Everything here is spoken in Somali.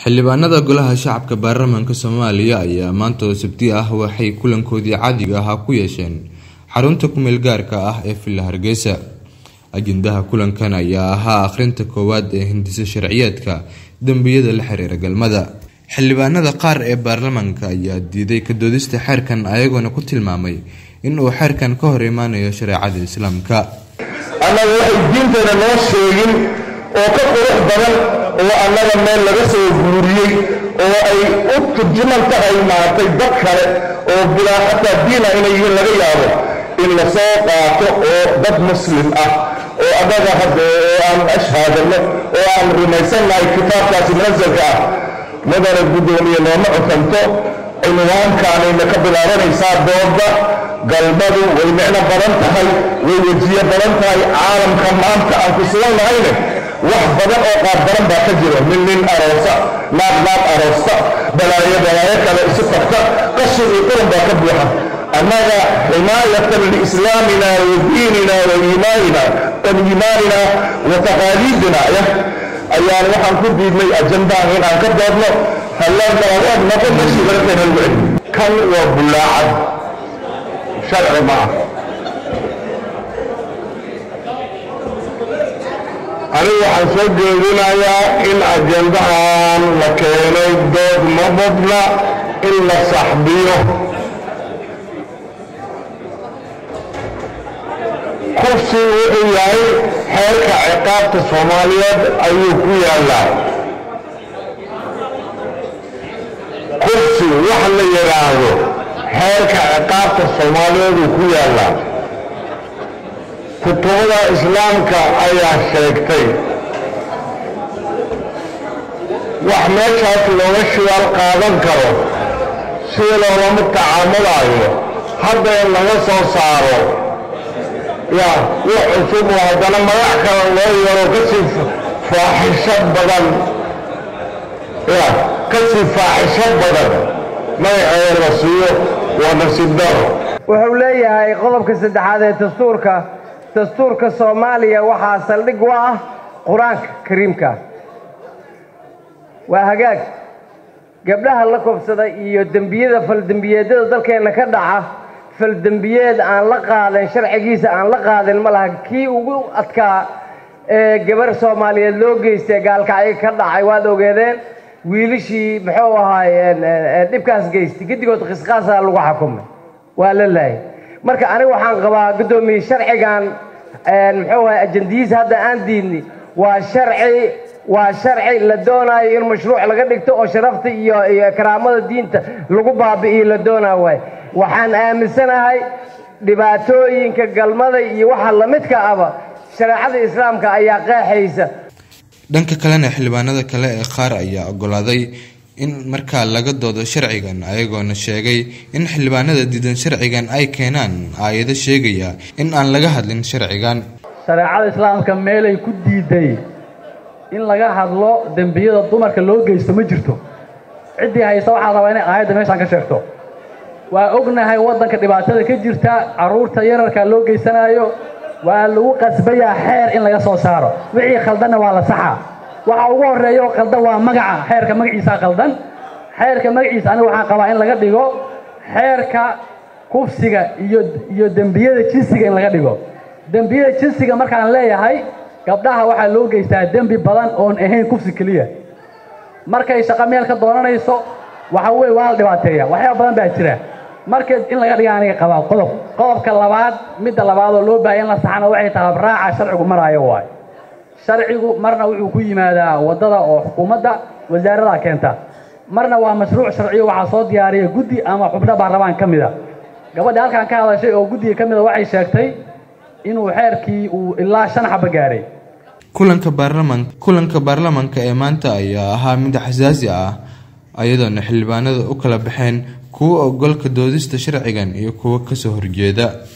xildhibaanada golaha shacabka baarlamaanka soomaaliya ayaa maanta oo sabti ah waxay kulankoodii caadiga ahaa ku yeesheen xarunta kumeel gaarka ah ee villa hargeysa ajendaha kulankan ayaa ahaa akhrinta koowaad ee hindisa sharciyeedka dembiyada la xiriira galmada xildhibaanada qaar ee baarlamaanka ayaa diiday ka doodista xeerkan ayagoona ku tilmaamay in uu xeerkan ka hor imaanayo shareecada islaamka annaga waxay diinteena noo sheegin oo ka qurux badan oo annaga meel laga soo guuriyey oo ay u turjuman tahay maaragtay dad kale oo bilaa xataa diina inay yihiin laga yaabo in la soo qaato oo dad muslim ah oo annaga hadda oo aan ashhaadano oo aan rumaysannahay kitaabkaasi munasalka ah madana guddoomiye nooma cukanto cinwaankaanayna ka bilaabanaysaa dooda galmadu way micno badan tahay way wejiyo badan tahay caalamka maanta aan ku sugan nahayne wax badan oo qaab badan baa ka jiro nin nin aroosa naag naag aroosta balaayo balaayo kale isu tagta qashin iyo quran baa ka buuxa annaga ximaayatan liislaamina wa diinina wa iimaanina wa iimaanina wa taqaaliidina ayaan waxaan ku diidnay ajandahan in aan ka doodno hallaan dalawaad noqon meeshii laga keenan weli kan waa bullaacad sharci ma ah anigu waxaan soo jeedinayaa in ajendahan la keenay dood ma badna in la saxbiyo kursi wuxuu yahay xeerka ciqaabta soomaaliyeed ayuu ku yaallaa kursi wax la yidhaahdo xeerka ciqaabta soomaaliyeed uu ku yaallaa kutubada islaamka ayaa sheegtay wax meeshaas looga shidaal qaadan karo sida loolama tacaamulaayo hadda in laga soo saaro ya wax cusub oo haddana magac kale loo yaro kasii faaxisho badan ya kasii faaxisho badan magaceeda la siiyo waa nasiib daro wuxuu leeyahay qodobka saddexaad ee dastuurka dastuurka soomaaliya waxaa saldhig u ah qur-aanka kariimka waa hagaag gabdhaha la kobsada iyo dembiyada faldembiyeedyada dalkeenna ka dhaca faldembiyeed aan la qaadan sharcigiisa aan la qaadin ma laha kii ugu adkaa ee gabar soomaaliyeed loo geystay gaalkacyo ka dhacay waad ogeedeen wiilishii muxuu ahaay dhibkaas geystay giddigood qisqaasaa lagu xukumay waa la laayay marka aniga waxaan qabaa guddoomiye sharcigan muxuu ahay ajandiyiisa hadda aan diidni waa sharci waa sharci la doonaayo in mashruuc laga dhigto oo sharafta iyo iyo karaamada diinta lagu baabi'iyo la doonaa waay waxaan aaminsanahay dhibaatooyinka galmada iyo waxa lamidka aba shareecada islaamka ayaa qeexaysa dhanka kalena xildhibaanada kale ee qaar ayaa ogolaaday in markaa laga doodo sharcigan ayagoona sheegay in xildhibaanada diidan sharcigan ay keenaan aayado sheegaya in aan laga hadlin sharcigan shareecada islaamka meelay ku diiday in laga hadlo dembiyada dumarka loo geysto ma jirto ciddii haysta waxaa rabaa inay aayadda meeshaan ka sheegto waa ognahay waddanka dhibaatada ka jirta carruurta yararka loo geysanaayo waa lagu qasbayaa xeer in laga soo saaro wixii khaldanna waa la saxaa waxa ugu horreeya oo khaldan waa magaca xeerka magaciisaa khaldan xeerka magaciisa aniga waxaan qabaa in laga dhigo xeerka kufsiga iyo iyo dembiyada jinsiga in laga dhigo dembiyada jinsiga markaan leeyahay gabdhaha waxaa loo geystaa dembi badan oon ahayn kufsi keliya markay shaqo meel ka doonanayso waxa weye waa la dhibaateeya waxyaaba badan baa jira marka in laga dhiga aniga qabaa qodob qodobka labaad midda labaad oo loo baahaya in la saxana waxay tahay habraaca sharcigu maraayo waayo sharcigu marna wuxuu ku yimaadaa waddada oo xukuumadda wasaarada keenta marna waa mashruuc sharciyo waxaa soo diyaariya guddi ama xubno baarlamaan ka mida gabadha halkan ka hadashay oo guddiga ka mida waxay sheegtay inuu xeerkii uu ilaa shan xaba gaaray kulanka baarlaman kulanka baarlamaanka ee maanta ayaa ahaa mid xasaasi ah ayadoona xildhibaanada u kala baxeen kuwa ogolka doodista sharcigan iyo kuwo kasoo horjeeda